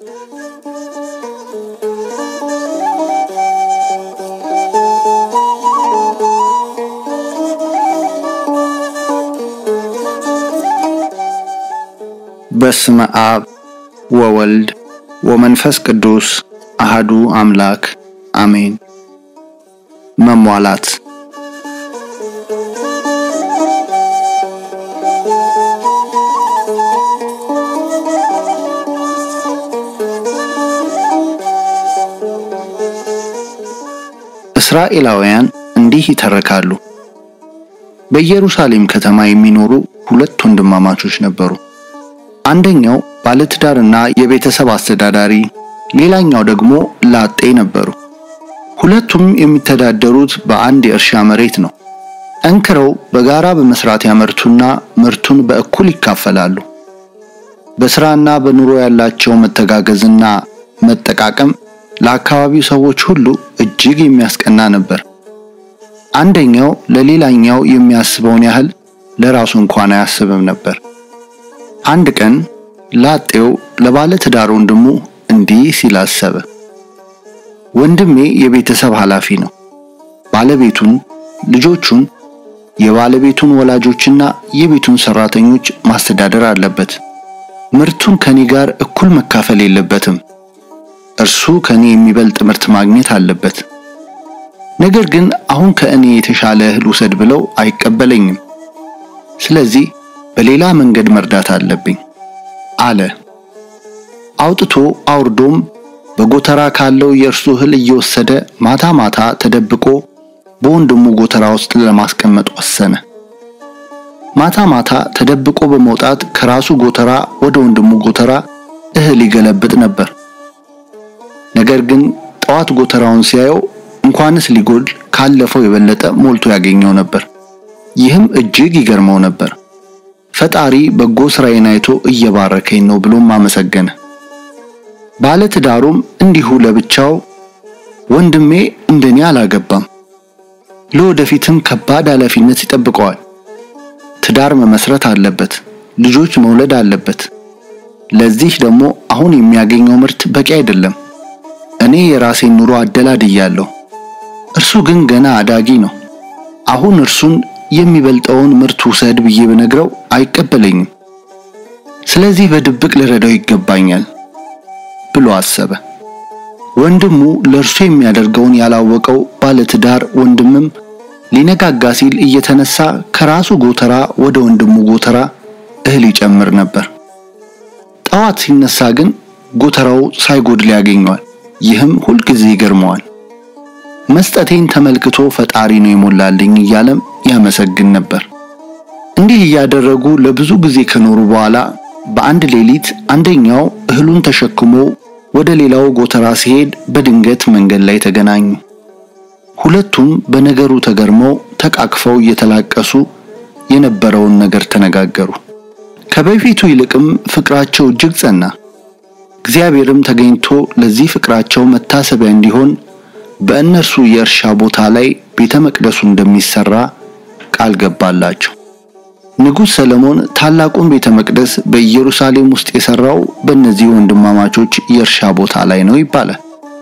በስመ አብ ወወልድ ወመንፈስ ቅዱስ አህዱ አምላክ አሜን። መሟላት እስራኤላውያን እንዲህ ይተርካሉ። በኢየሩሳሌም ከተማ የሚኖሩ ሁለት ወንድማማቾች ነበሩ። አንደኛው ባለትዳርና የቤተሰብ አስተዳዳሪ፣ ሌላኛው ደግሞ ላጤ ነበሩ። ሁለቱም የሚተዳደሩት በአንድ የእርሻ መሬት ነው። ጠንክረው በጋራ በመስራት ያመርቱና ምርቱን በእኩል ይካፈላሉ። በስራና በኑሮ ያላቸው መተጋገዝና መጠቃቀም ለአካባቢው ሰዎች ሁሉ እጅግ የሚያስቀና ነበር። አንደኛው ለሌላኛው የሚያስበውን ያህል ለራሱ እንኳን አያስብም ነበር። አንድ ቀን ላጤው ለባለ ትዳር ወንድሙ እንዲህ ሲል አሰበ። ወንድሜ የቤተሰብ ኃላፊ ነው። ባለቤቱን፣ ልጆቹን፣ የባለቤቱን ወላጆችና የቤቱን ሰራተኞች ማስተዳደር አለበት። ምርቱን ከኔ ጋር እኩል መካፈል የለበትም። እርሱ ከኔ የሚበልጥ ምርት ማግኘት አለበት። ነገር ግን አሁን ከእኔ የተሻለ እህል ውሰድ ብለው አይቀበለኝም። ስለዚህ በሌላ መንገድ መርዳት አለብኝ አለ። አውጥቶ አውርዶም በጎተራ ካለው የእርሱ እህል እየወሰደ ማታ ማታ ተደብቆ በወንድሙ ጎተራ ውስጥ ለማስቀመጥ ወሰነ። ማታ ማታ ተደብቆ በመውጣት ከራሱ ጎተራ ወደ ወንድሙ ጎተራ እህል ይገለብጥ ነበር። ነገር ግን ጠዋት ጎተራውን ሲያየው እንኳንስ ሊጎል ካለፈው የበለጠ ሞልቶ ያገኘው ነበር። ይህም እጅግ ይገርመው ነበር። ፈጣሪ በጎ ስራዬን አይቶ እየባረከኝ ነው ብሎም አመሰገነ። ባለ ትዳሩም እንዲሁ ለብቻው ወንድሜ እንደኔ አላገባም፣ ለወደፊትም ከባድ ኃላፊነት ይጠብቀዋል። ትዳር መመስረት አለበት፣ ልጆች መውለድ አለበት። ለዚህ ደግሞ አሁን የሚያገኘው ምርት በቂ አይደለም። እኔ የራሴን ኑሮ አደላድያለሁ፣ እርሱ ግን ገና አዳጊ ነው። አሁን እርሱን የሚበልጠውን ምርት ውሰድ ብዬ ብነግረው አይቀበለኝም። ስለዚህ በድብቅ ልረዳው ይገባኛል ብሎ አሰበ። ወንድሙ ለእርሱ የሚያደርገውን ያላወቀው ባለትዳር ወንድምም ሊነጋጋ ሲል እየተነሳ ከራሱ ጎተራ ወደ ወንድሙ ጎተራ እህል ይጨምር ነበር። ጠዋት ሲነሳ ግን ጎተራው ሳይጎድል ያገኘዋል። ይህም ሁልጊዜ ይገርመዋል። መስጠቴን ተመልክቶ ፈጣሪ ነው የሞላልኝ እያለም ያመሰግን ነበር። እንዲህ እያደረጉ ለብዙ ጊዜ ከኖሩ በኋላ በአንድ ሌሊት አንደኛው እህሉን ተሸክሞ ወደ ሌላው ጎተራ ሲሄድ በድንገት መንገድ ላይ ተገናኙ። ሁለቱም በነገሩ ተገርመው ተቃቅፈው እየተላቀሱ የነበረውን ነገር ተነጋገሩ። ከበፊቱ ይልቅም ፍቅራቸው እጅግ ጸና። እግዚአብሔርም ተገኝቶ ለዚህ ፍቅራቸው መታሰቢያ እንዲሆን በእነርሱ የእርሻ ቦታ ላይ ቤተ መቅደሱ እንደሚሰራ ቃል ገባላቸው። ንጉሥ ሰለሞን ታላቁን ቤተ መቅደስ በኢየሩሳሌም ውስጥ የሰራው በእነዚህ ወንድማማቾች የእርሻ ቦታ ላይ ነው ይባላል።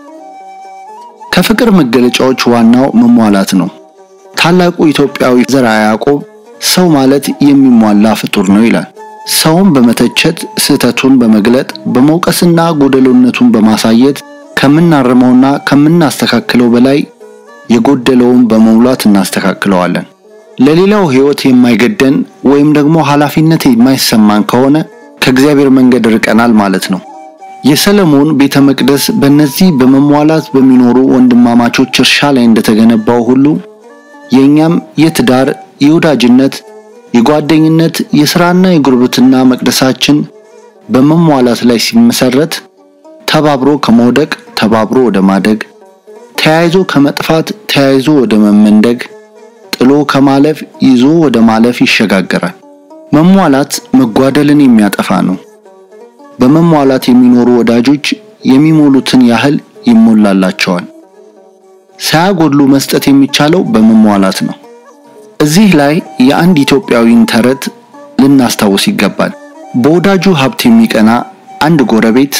ከፍቅር መገለጫዎች ዋናው መሟላት ነው። ታላቁ ኢትዮጵያዊ ዘርዓ ያዕቆብ ሰው ማለት የሚሟላ ፍጡር ነው ይላል። ሰውን በመተቸት ስህተቱን በመግለጥ በመውቀስና ጎደሎነቱን በማሳየት ከምናርመውና ከምናስተካክለው በላይ የጎደለውን በመሙላት እናስተካክለዋለን። ለሌላው ሕይወት የማይገደን ወይም ደግሞ ኃላፊነት የማይሰማን ከሆነ ከእግዚአብሔር መንገድ ርቀናል ማለት ነው። የሰለሞን ቤተ መቅደስ በእነዚህ በመሟላት በሚኖሩ ወንድማማቾች እርሻ ላይ እንደተገነባው ሁሉ የእኛም የትዳር፣ የወዳጅነት፣ የጓደኝነት፣ የሥራና የጉርብትና መቅደሳችን በመሟላት ላይ ሲመሰረት ተባብሮ ከመውደቅ ተባብሮ ወደ ማደግ፣ ተያይዞ ከመጥፋት ተያይዞ ወደ መመንደግ፣ ጥሎ ከማለፍ ይዞ ወደ ማለፍ ይሸጋገራል። መሟላት መጓደልን የሚያጠፋ ነው። በመሟላት የሚኖሩ ወዳጆች የሚሞሉትን ያህል ይሞላላቸዋል። ሳያጎድሉ መስጠት የሚቻለው በመሟላት ነው። እዚህ ላይ የአንድ ኢትዮጵያዊን ተረት ልናስታውስ ይገባል። በወዳጁ ሀብት የሚቀና አንድ ጎረቤት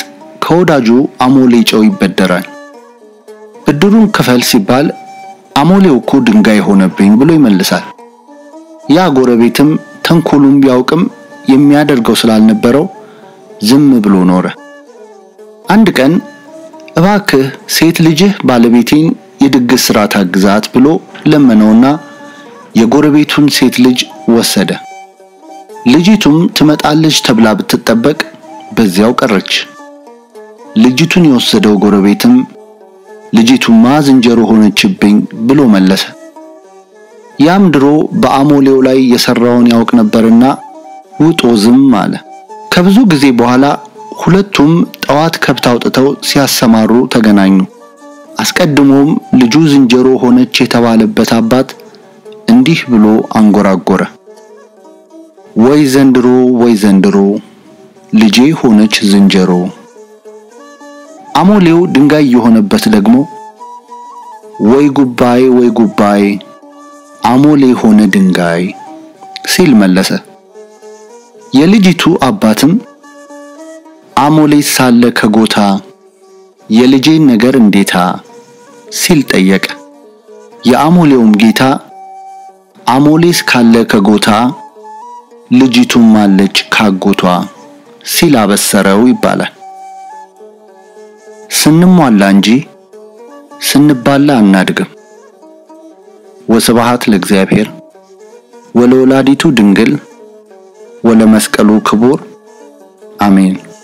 ከወዳጁ አሞሌ ጨው ይበደራል። ብድሩን ክፈል ሲባል አሞሌው እኮ ድንጋይ ሆነብኝ ብሎ ይመልሳል። ያ ጎረቤትም ተንኮሉን ቢያውቅም የሚያደርገው ስላልነበረው ዝም ብሎ ኖረ። አንድ ቀን እባክህ ሴት ልጅህ ባለቤቴን የድግስ ስራ ታግዛት ብሎ ለመነውና የጎረቤቱን ሴት ልጅ ወሰደ። ልጅቱም ትመጣለች ተብላ ብትጠበቅ በዚያው ቀረች። ልጅቱን የወሰደው ጎረቤትም ልጅቱማ ዝንጀሮ ሆነችብኝ ብሎ መለሰ። ያም ድሮ በአሞሌው ላይ የሰራውን ያውቅ ነበርና ውጦ ዝም አለ። ከብዙ ጊዜ በኋላ ሁለቱም ጠዋት ከብት አውጥተው ሲያሰማሩ ተገናኙ። አስቀድሞም ልጁ ዝንጀሮ ሆነች የተባለበት አባት እንዲህ ብሎ አንጎራጎረ። ወይ ዘንድሮ ወይ ዘንድሮ ልጄ ሆነች ዝንጀሮ። አሞሌው ድንጋይ የሆነበት ደግሞ ወይ ጉባኤ ወይ ጉባኤ አሞሌ ሆነ ድንጋይ ሲል መለሰ። የልጅቱ አባትም አሞሌ ሳለ ከጎታ የልጄን ነገር እንዴታ ሲል ጠየቀ። የአሞሌውም ጌታ አሞሌስ ካለ ከጎታ ልጅቱም አለች ካጎቷ ሲል አበሰረው ይባላል። ስንሟላ እንጂ ስንባላ አናድግም። ወስብሐት ለእግዚአብሔር ወለወላዲቱ ድንግል ወለመስቀሉ ክቡር አሜን።